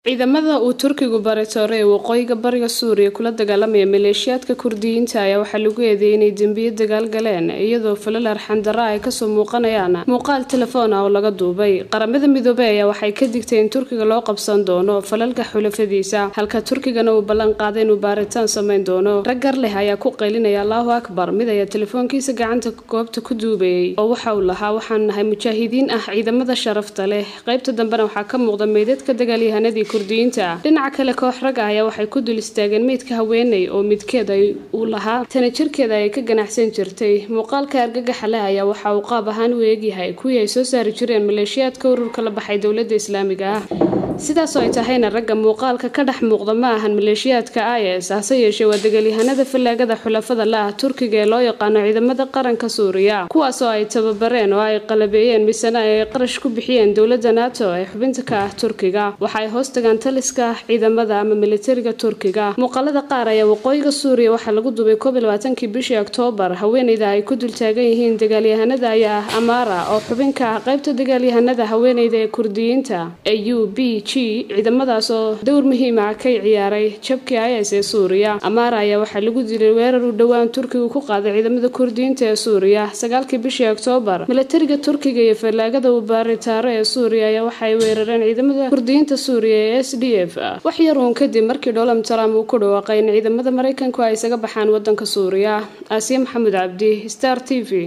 ciidamada uu turkigu baritooray ee waqooyiga bariga suuriya kula dagaalamaya maleeshiyaadka kurdiyiinta ayaa waxaa lagu eedeeyay inay dembiyo dagaal galeen iyadoo falal arxandara ay kasoo muuqanayaan muuqaal telefoon ah oo laga duubay qaramada midoobey ayaa waxay ka digtay in turkiga loo qabsan doono falalka xulafadiisa halka turkigana uu ballan qaaday inuu baaritaan samayn doono raggar leh ayaa ku qaylinaya allahu akbar mid ayaa telefoonkiisa gacanta goobta ku duubayay oo waxa uu lahaa waxaan nahay mujaahidiin ah ciidamada sharafta leh qaybta dambena waxaa ka muuqda meydadka dagaalyahanadii dhinaca kale koox rag ah ayaa waxay ku dul istaageen meydka haweeney oo midkeed ay uu lahaa tana jirkeeda ay ka ganacsan jirtay muuqaalka argagaxa leh ayaa waxa uu qaab ahaan u eegyahay kuwii ay soo saari jireen maleeshiyaadka ururka la baxay dowladda islaamiga ah sidaasoo ay tahayna ragga muuqaalka ka dhex muuqda ma ahan maleeshiyaadka is hase yeeshee waa dagaalyahanada fallaagada xulafada la ah turkiga ee loo yaqaano ciidamada qaranka suuriya kuwaasoo ay tababareen oo ay qalabeeyeen misena ay qarash ku bixiyeen dowladda nato ee xubinta ka ah turkiga waxa ay hoos tagaan taliska ciidamada ama militariga turkiga muuqaalada qaar ayaa waqooyiga suuriya waxaa lagu duubay koob iyo labaatankii bishii oktoobar haweeneyda ay ku dul taagan yihiin dagaalyahanada ayaa ah amara oo xubin ka ah qaybta dagaalyahanada haweeneyda ee kurdiyiinta ee u b ciidamadaas oo dowr muhiim ah ka ciyaaray jabkii is ee suuriya amaara ayaa waxaa lagu dilay weerar uu dhowaan turkigu ku qaaday ciidamada kurdiyiinta ee suuriya sagaalkii bishii oktoobar milatariga turkiga iyo fallaagada uu baaritaaro ee suuriya ayaa waxaay weerareen ciidamada kurdiyiinta suuriya ee s d f wax yar uun kadib markii donald trump uu ku dhawaaqay in ciidamada maraykanku ay isaga baxaan wadanka suuriya aasiya maxamed cabdi star t v